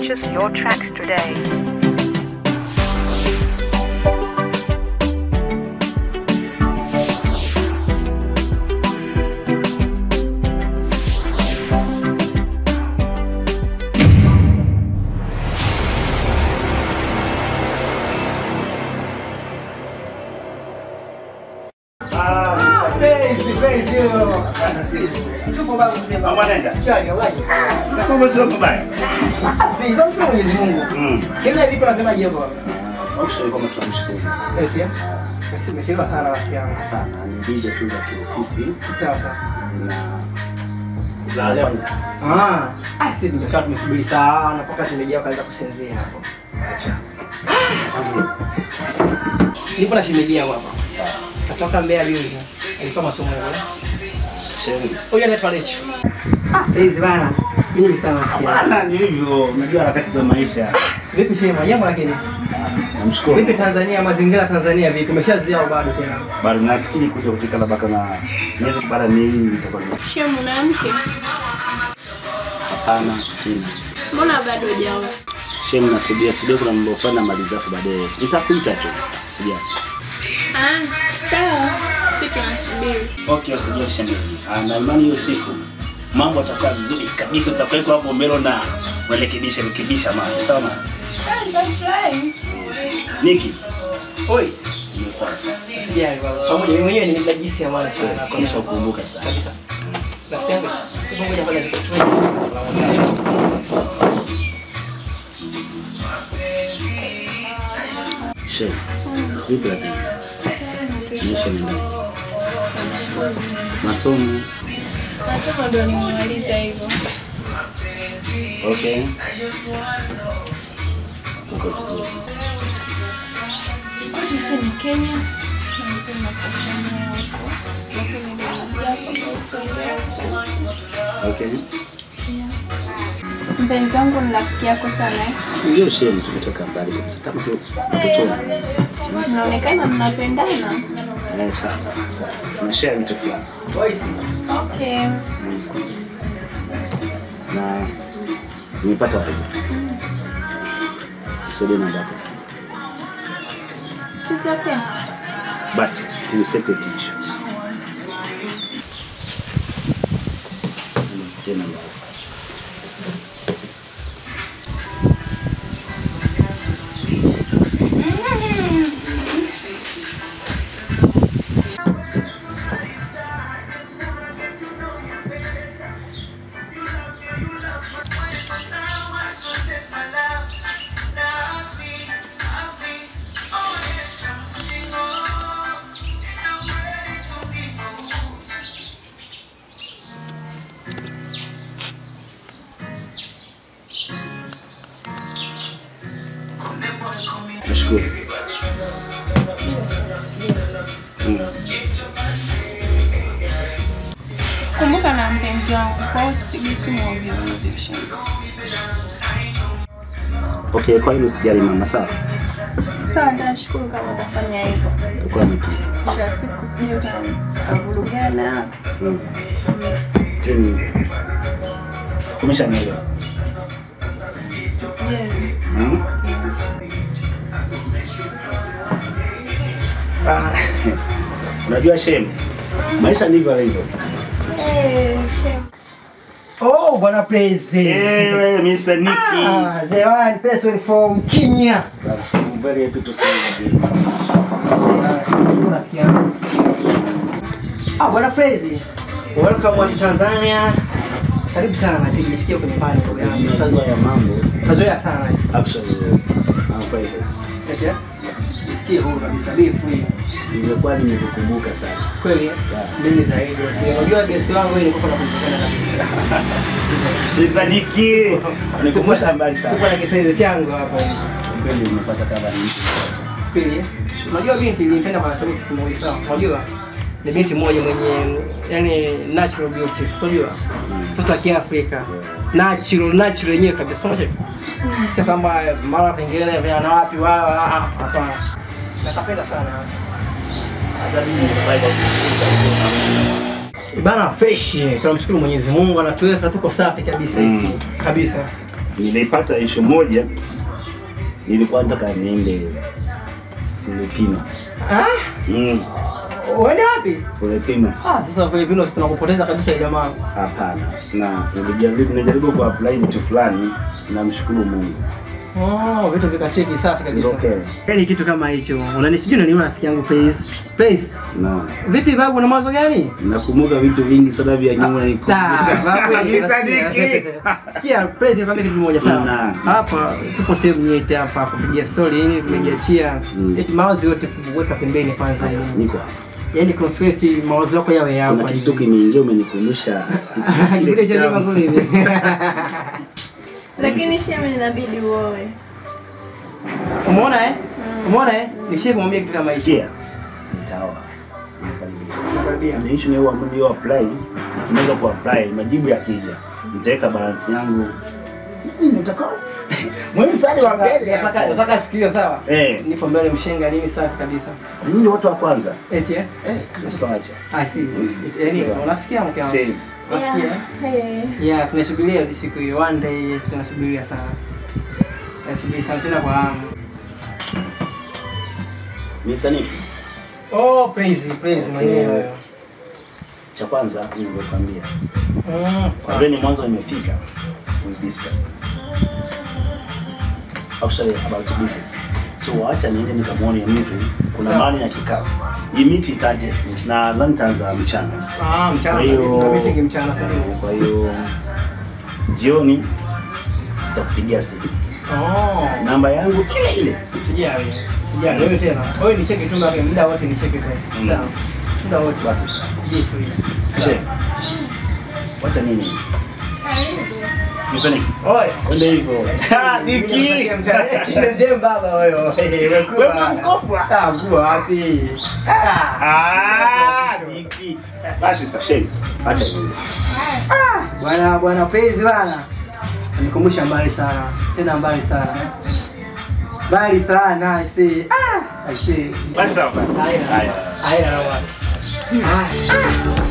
Purchase your tracks today. Mama nenda. Kama sio kubaya. Mm. Actually kama tunamshukuru. Umechelewa sana rafiki yangu. Hapana, ni vile tu za kiofisi Sawa sawa. zina Ah, ah, sisi tumekaa tumesubiri sana mpaka shemeji yako kaanza kusinzia hapo. Nipo na shemeji yangu hapa. Katoka Mbeya juzi. Alikuwa masomo yake. sherehe. Huyu anaitwa Lechu. Ah, hizi bana. Siku nyingi sana rafiki yangu. Hapana, ni hivyo. Unajua harakati za maisha. Vipi shema? Jambo lakini. Namshukuru. Vipi Tanzania, mazingira ya Tanzania vipi? Umeshazia au bado tena? Bado nafikiri kuja kufika labda kama miezi baada miwili nitakuwa nime- Shia mwanamke, Hapana, sina. mbona bado hujaoa? Shem nasubia subia kuna mambo fulani namaliza afu baadaye nitakuita tu. Sija. Ah, sawa, si tunasubiri. Okay, usijali shemeji. Ah, na imani hiyo siku mambo yatakuwa vizuri kabisa, utakuweko hapo mbele na urekebisha rekebisha mambo. Sawa mama? Ah, nitafurahi. Niki, Oi, nimefanya sana. sijali baba. Pamoja mimi mwenyewe nimejisi ya mwana sana kwa Kisha kukumbuka sana. kabisa. Rafiki yangu, hebu ngoja kwanza nikutoe. Shem. Vipi lakini? Maisha ni nini? Masomo. Nasema ndo nimemaliza hivyo. Okay. Uko vizuri. Kwetu si ni Kenya, napenda kusomea huko, lakini ndo nakuja boyfriend yangu. Okay. Mpenzi wangu ni rafiki yako sana. Ndio Shem, tumetoka mbali kabisa. Kama tu utotoni. Mnaonekana mnapendana. Eh, sawa, sawa. Tunashare vitu fulani. Okay. Na nimepata wazo. Sasa namba yako. It's okay. But it is secret issue. Tena namba yako. Nashukuru. Mm. Kumbuka na mpenzi wangu, kwa hiyo usipige simu ovyo ovyo. Shamba. Okay, kwa hilo usijali mama, sawa? Sawa, nitashukuru kama utafanya hivyo. Utakuwa mtu. Mwisho wa siku sijui kavurugana. Mm. Lakini umeshanielewa. Sijui. Mm? Ah, Unajua Shem, maisha ndivyo yalivyo. Eh, shamba. Oh, bwana Prezi. Ewe Mr. Nicky. Ah, the one person from Kenya. I'm very happy to see you. Nashukuru rafiki yangu. Ah, bwana Prezi. Welcome to Tanzania. Karibu sana, sijisikia kwenye pale ndugu yangu. Kazi ya mambo. Kazoea sana hizi. Actually, I'm quite happy. Yes, yeah? Jisikie huru kabisa, be free. Nimekuwa nimekukumbuka sana. Kweli, eh? mimi zaidi. Si unajua best wangu yeye nilikuwa nakuzikana kabisa. Mr. Nicky. Unikumbusha mbali Sikuwa sana. na kipenzi changu hapa. Kweli umepata kama ni. Kweli, eh? unajua binti nilimpenda kwa sababu kitu kimoja sawa. Unajua ni binti moja mwenye yani natural beauty, unajua mtoto wa Kiafrika natural natural yenyewe kabisa, unajua sio kwamba mara pengine vya na wapi wao, ah, ah, hapana. Nakapenda sana Hata mimi nimefurahi bana, fresh. Tunamshukuru Mwenyezi Mungu anatuweka tuko safi kabisa hisi kabisa. nilipata issue moja, nilikuwa nataka niende Filipino. Ah, Mm, uende wapi? Filipino. Ah, sasa Filipinos tunakupoteza kabisa ile jamaa. Hapana, na nilijaribu nilijaribu ku apply vitu fulani, namshukuru Mungu. Oh, vitu vikacheki safi It's kabisa. okay. Yaani kitu kama hicho. Unanisijui unaniona rafiki yangu Praise. Praise. No. Vipi babu una mawazo gani? Nakumbuka vitu vingi sana vya nyuma Da, nikumbusha. babu, Kabisa, nasikia. Niki. Sikia, Praise nikwambia kitu kimoja Na. sawa. Hapa tupo sehemu nyeti hapa kupigia story hii tumejiachia. Mm. Eti mawazo yote kuweka pembeni kwanza. Niko hapa. Yaani concentrate mawazo yako yawe hapa. Kuna kitu kimeingia umenikumbusha. Kipindi cha nyuma kule hivi. Lakini sheme inabidi uoe. Umeona eh? Umeona eh? Nishie kumwambia kitu kama hicho. Sikia. Nitaoa. Nakaribia. Nakaribia. Ni hicho ni huwa ndio apply. Nikimaliza ku apply majibu yakija, nitaweka balance yangu. Nitakao. Mwezi sadi wa mbele. Nataka nataka sikio sawa. Eh, Nipo mbele mshenga nini safi kabisa. nyinyi watu wa kwanza. Eti eh? Eh, sasa acha. I see. Yaani unasikia mke wangu? Shame. Unasikia? eh? Hey. Yeah, tunasubiria siku hiyo one day, yes, tunasubiria sana. Tunasubiria sana tena kwa hamu. Mr. Nick, Oh, praise, praise Okay. mwenyewe. cha kwanza nilivyokuambia. Mm. Kwa vile ni mwanzo nimefika, we discuss. Actually about business. So wacha niende nikamwone mtu kuna Sawa. mahali ya kikao. Hii miti itaje na nadhani itaanza mchana. Ah, mchana Kwa hiyo- na meeting mchana sasa. Kwa hiyo jioni nitakupigia simu. Oh. Namba yangu ile ile. Sijali. Sijali. Wewe tena. Wewe ni cheki tu mbele muda wote ni cheki tu. Mm. Sawa. Muda wote Basi sawa. Be free. She. Wacha nini? Nifanye Oi. Ende hivyo. Niki. Nje baba wewe. Wewe mkubwa. Ah, mkubwa wapi? Ah, Niki. Basi sasa sheni. Acha nini? Bwana bwana Praise bwana. Nikumbusha mbali sana. Tena mbali sana. Mbali sana, I see. Ah, I see. Basi sawa. Haya. Haya. Haya. Haya.